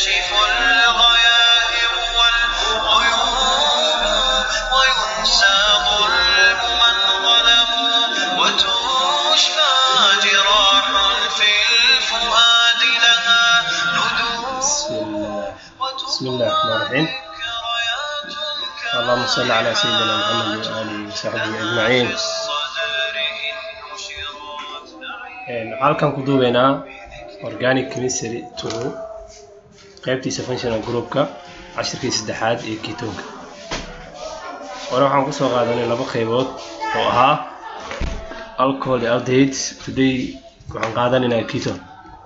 تكشف الغيائب والغيوب وينسى ظلم من ظلموا وتشفى جراح في الفؤاد لها ندور بسم الله بسم الله الرحمن الرحيم اللهم صل على سيدنا محمد وآله وصحبه أجمعين Een, waxaan halkan ku duubeynaa organic chemistry two qaybtiisa functional groupka cashirkii saddexaad ee ketoonka hore waxaan kusoo qaadanay laba qaybood oo ahaa alcohol iyo aldehydes today waxaan qaadanaynaa keton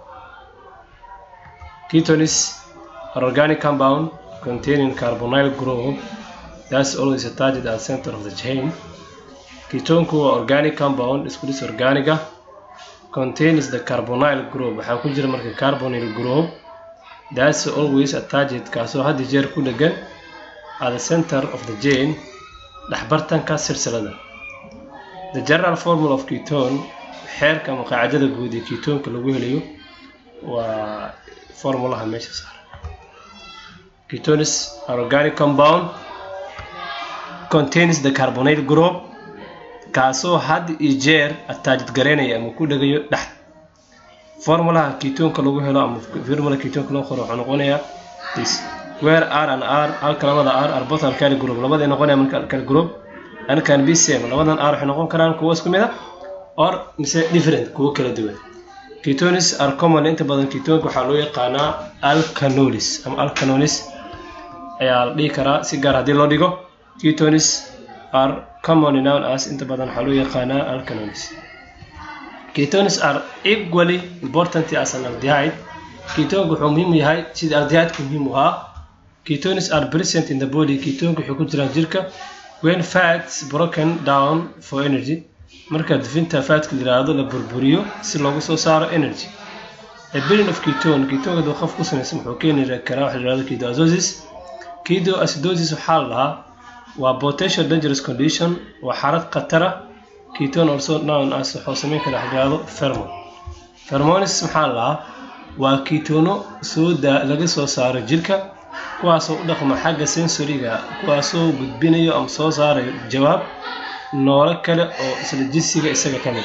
keton is an organic compound containing carbonyl group that's always attached at the center of the chain ketonku waa organic compound isku dhis organic ah contains the carbonyl group waxaa ku jira marka carbonyl group that's always attached kaasoo had iyo jeer ku dhegan at the center of the chain dhexbartanka silsilada the general formula of ketone xeerka ama qaacidada guud ee ketonka lagu helayo waa formulaha meesha saaran ketones are organic compound contains the carbonyl group kaasoo had iyo jeer attached garaynaya ama ku dhegayo dhex formulaha ketoonka lagu helo ama formula ketoonka loo qoro wuxuu noqonayaa this where r and r halka labada r are both alkali group labaday noqonaya marka alkali group and can be same labadan r waxay noqon karaan kuwo isku mid ah or mise different kuwo kala duwan ketones are common inta badan ketoonka waxaa loo yaqaanaa alkanolis ama alkanolis ayaa la dhihi karaa si gaar haddii loo dhigo ketones are commonly known as inta badan waxaa loo yaqaanaa alkanolis ketones are equally important as an aldehyde ketonka wuxuu muhiim u yahay sida aldehyde-ka muhiim u ahaa ketones are present in the body ketonka waxay ku jiraan jirka when fats broken down for energy marka dufinta fatka la yiraahdo la burburiyo si loogu soo saaro energy a billion of ketone ketonka duu qof ku samaysan wuxuu keeni karaa waxa la yirahdo ketoacidosis ketoacidosis waxaa la lahaa waa potential dangerous condition waa xaalad khatara ketone also known as wuxuu sameyn kara waxa la yirahdo pheromone pheromones maxaa la lahaa waa ketono soo daa laga soo saaro jirka kuwaasoo u dhaqma xagga sensoriga kuwaasoo gudbinayo ama soo saarayo jawaab noolo kale oo isla jinsiga isaga ka mid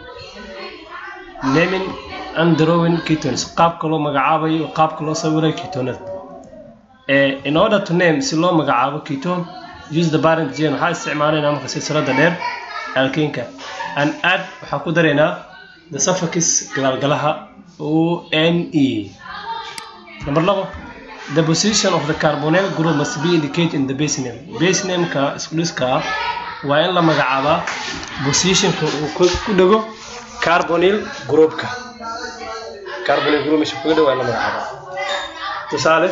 ah naming and drawing ketones qaabka loo magacaabayo qaabka loo sawirayo ketonada in order to name si loo magacaabo ketone use the parent gene waxaa isticmaalaynaa marka silsilada dheer alkeenka and add waxaa ku daraynaa the suffix galaalgalaha o n e number labo the position of the carbonyl group must be indicated in the base name base name-ka iskuliska waa in la magacaabaa positionka uu ku dhego carbonyl groupka carbonyl group meesha kuga dhego waa in la magacaabaa tusaale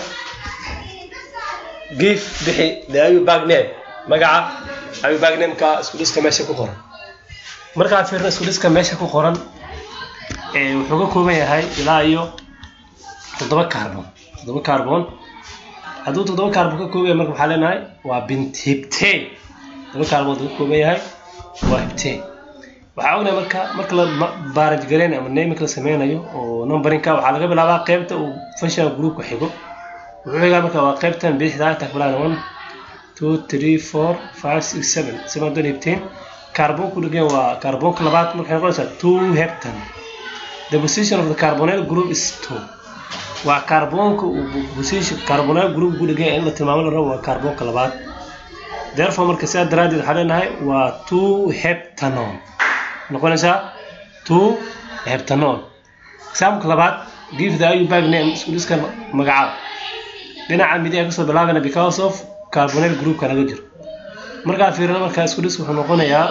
give bixi the ayu bag name magaca ayu bag name-ka iskuliska meesha ku qoran markaad fiirno iskuliska meesha ku qoran ee wuxuu ka kooban yahay ilaa iyo toddoba carbon toddoba carbon hadduu toddoba carbon ka kooban yahay marka waxaa leenahay waa bint hibtane toddoba carbon ka kooban yahay waa hibtane waxaa ognahay marka marka la baaraj gareynayo ama naming la sameynayo oo numberinka waxaa laga bilaabaa qaybta uu functional groupka xigo wuxuu xigaa marka waa qaybtan bidixda inta kabilaan one two three four five six seven seven don hibtane carbon ku dhegan waa carbonka labaad markay noqonaysaa two heptane the position of the carbonyl group is two waa carbonka uu position carbonyl group ku dhegan in la tilmaamo la rabo waa carbonka labaad therefore marka sidaa daraaddeed waxaa leenahay waa two heptanone noqonaysaa two heptanone example labaad give the ayu bag name isku dhiska magacaab dhinaca midig ay kasoo bilaabana because of carbonyl groupka laga jiro markaa fiirino markaa isku dhiska wuxuu noqonayaa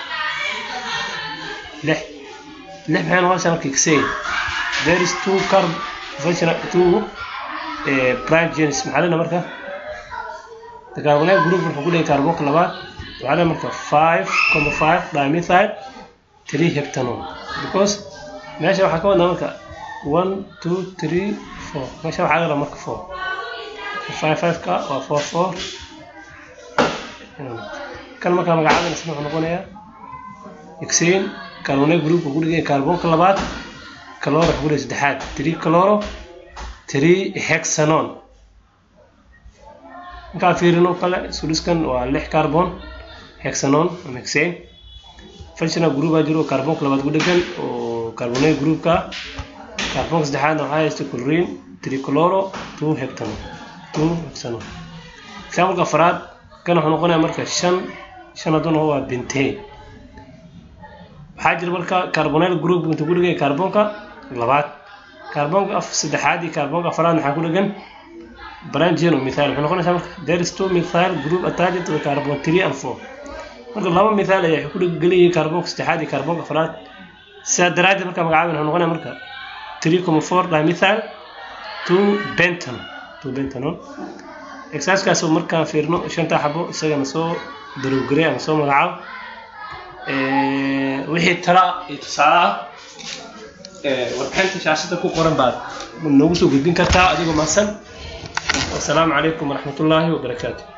lix lix maxay noqonaysaa marka xay there is two carb functional two uh, prime genes maxaa leena marka the carbonyl group wuxuu ku leeyahay carbonka labaad waxaa leena marka five comma five dimethyl three heptanone because meesha waxaa ka wadnaa marka one two three four meesha waxaa laga marka four five five ka waa four four kan markaa magacaabana wuxuu noqonayaa xain carbonyl groupka ku dhigaya carbonka labaad kaloro ku dhigay saddexaad three kaloro three hexanon markaa fiirino kale suliskan waa lix carbon hexanon ama hexane functional group aa jiro carbonka labaad ku dhegan oo carbonate groupka carbonka saddexaadna waxaa haysta chlorine trichloro two hectanon two hexanon exampleka afraad kan wuxuu noqonayaa marka shan shan hadduna waa bentane waxaa jira marka carbonate group intuu ku dhigay carbonka labaad carbonka af saddexaad iyo carbonka afraad maxaa ku dhegan brangian oo mithaal waxay noqonaysaa marka there is two methyl group attached to the carbon three and four marka laba mithaal ayaa waxay ku dheggeliyay carbonka saddexaad iyo carbonka afraad sidaa daraaddeed marka magacaabin wuxuu noqonaya marka three comma four dimethyl two bentanol two bentanol exercisekaas markaan fiirno shantaa xabo isagana soo darowgarey ama soo magacaabo wixii tala iyo tusaale ah warbixinta shaashada ku qoran baad noogu soo gudbin kartaa adigoo mahadsan wasalaamu calaykum waraxmatullaahi wabarakaatu